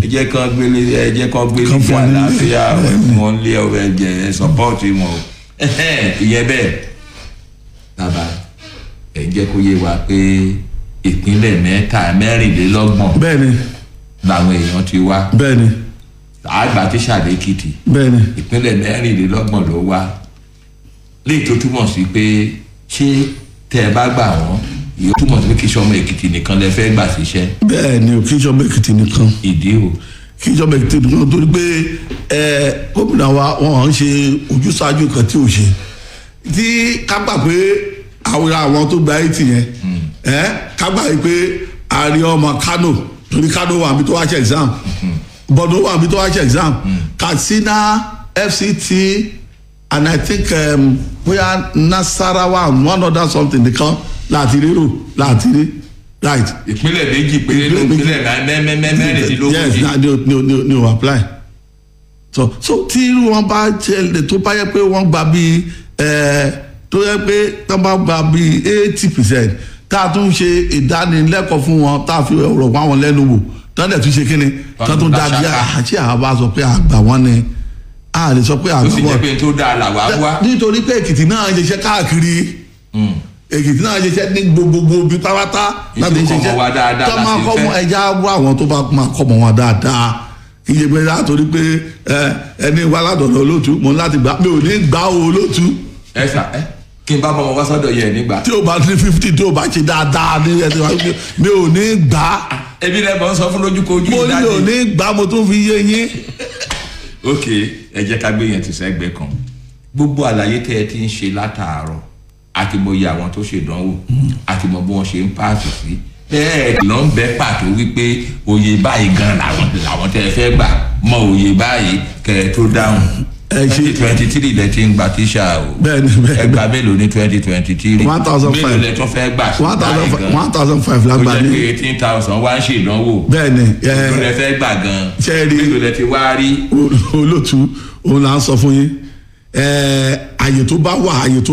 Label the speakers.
Speaker 1: jẹ́ kán gbélé ẹ jẹ́ kán gbélé
Speaker 2: Kán
Speaker 1: ní
Speaker 2: fún wa ní-
Speaker 1: àlàáfíà wọn lé ọwọ́ ẹ̀jẹ̀ ẹ sọ́pọ́ọ̀tì wọn o ìyẹn bẹ́ẹ̀ bàbá ẹ jẹ́ kó yé wa pé ìpínlẹ̀ mẹ́ta mẹ́rìnlélọ́gbọ̀n
Speaker 2: bẹ́ẹ̀ ni
Speaker 1: làwọn èèyàn ti wá
Speaker 2: bẹ́ẹ̀ ni
Speaker 1: àgbà tí sàdékìtì
Speaker 2: bẹ́ẹ̀ ni
Speaker 1: ìpínlẹ̀ mẹ́rìnlélọ́gbọ̀n ló wá léyìí tó túmọ̀ sí pé ṣé tẹ́ ẹ bá gbà wọ́n yóò túmọ̀ sí pé kí sọmọ èkìtì nìkan lẹ fẹ́ gbà síṣẹ́
Speaker 2: bẹ́ẹ̀ ni ò kí ìjọba èkìtì nìkan
Speaker 1: ìdí o
Speaker 2: kí ìjọba èkìtì nìkan torí pé ẹ gómìnà wa wọn ń ṣe ojúṣàájú kan tí ò ṣe tí ká gbà pé àwọn àwọn tó gba eighty yẹn ẹ ká gbà pé ààrẹ ọmọ kano torí kano wà níbi tó wá ṣe exam bọ̀dọ̀ wà níbi tó wá ṣe exam katsina fct and i think um, bóyá nasarawa and one other something nìkan láti rírò láti rí right
Speaker 1: ìpínlẹ̀ méjì péré ló ìpínlẹ̀ mẹ́rìndínlógójì
Speaker 2: yes na ni o ni o ni o ni o apply so so tí irú wọn bá ṣẹlẹ̀ tó bá yẹ pé wọ́n gba bíi ẹ̀ tó yẹ pé tó bá gba bíi eighty percent tá a tún ṣe ìdánilẹ́kọ̀ọ́ fún wọn tá a fi ọ̀rọ̀ wá wọn lẹ́nu wò tó dẹ̀ tún ṣe kí ni tó tún dá bí àti àwa bá sọ pé àgbà wọn ni a lè sọ pé
Speaker 1: ó
Speaker 2: àgbà
Speaker 1: sì
Speaker 2: wọn
Speaker 1: jẹ́ pé tó dáa làwa wá
Speaker 2: nítorí pé èkìtì náà ń ṣiṣẹ́ káàkiri èkìtì náà ń ṣiṣẹ́ ní gbogbogbò bí pátá láti
Speaker 1: Ètò kọ́ mọ́ wa dáadáa
Speaker 2: tó máa
Speaker 1: láti
Speaker 2: kọ́ mọ́
Speaker 1: fẹ́.
Speaker 2: ẹja wá àwọn tó bá máa kọ́ mọ́ wa dáadáa kì í ṣe pé látòrí pé ẹ, ẹni wá látọ̀dọ̀ olóòtú mo ní láti gbà mi ò ní gbà ó olóòtú
Speaker 1: ẹ sà ẹ kí n bá bọ́ ọmọ wá sọ́dọ̀ yẹn nígbà
Speaker 2: tí o bá ní fifty tí o bá ṣe dáadáa ní ẹni wá mi ò ní gbà
Speaker 1: ebi rẹ bọ̀ ń sọ fún lójúkojú
Speaker 2: mo ní ò ní gbà mo tún fi yé yín.
Speaker 1: ok ẹ jẹ́ ká gbé yẹn ti sẹ́gbẹ́ kan gbogbo àlàyé tẹ́ ẹ ti ń ṣe látàárọ̀ àti mo yẹ àwọn tó ṣèdánwò àti mo bí wọ́n ṣe ń páàsì sí bẹ́ẹ̀ ló ń bẹ́ pàtó wípé oyè báyìí gan làwọn làwọn tẹ́ ẹ fẹ́ gbà mọ oyè báyìí kẹ́ ẹ tó dáhùn
Speaker 2: Ẹ ṣe-
Speaker 1: twenty twenty three lẹ ti ń gba tíṣà o
Speaker 2: Bẹ́ẹ̀ni, bẹ́ẹ̀ni.
Speaker 1: ẹgbàá mélòó ní twenty twenty three
Speaker 2: 1,500.
Speaker 1: mélòó lẹ tún fẹ́ gbà sí
Speaker 2: one thousand
Speaker 1: báyìí gan
Speaker 2: one thousand five
Speaker 1: ó
Speaker 2: lágbà
Speaker 1: jẹ́
Speaker 2: ní.
Speaker 1: pé eighteen thousand wá ń ṣèdánwò
Speaker 2: bẹ́ẹ̀ ni ẹ,
Speaker 1: mélòó lẹ fẹ́ gbà gan
Speaker 2: Ṣé ẹ rí-
Speaker 1: mélòó lẹ ti wá rí
Speaker 2: olóòtú òun là ń sọ fún yín ẹ, àyè tó bá wà àyè tó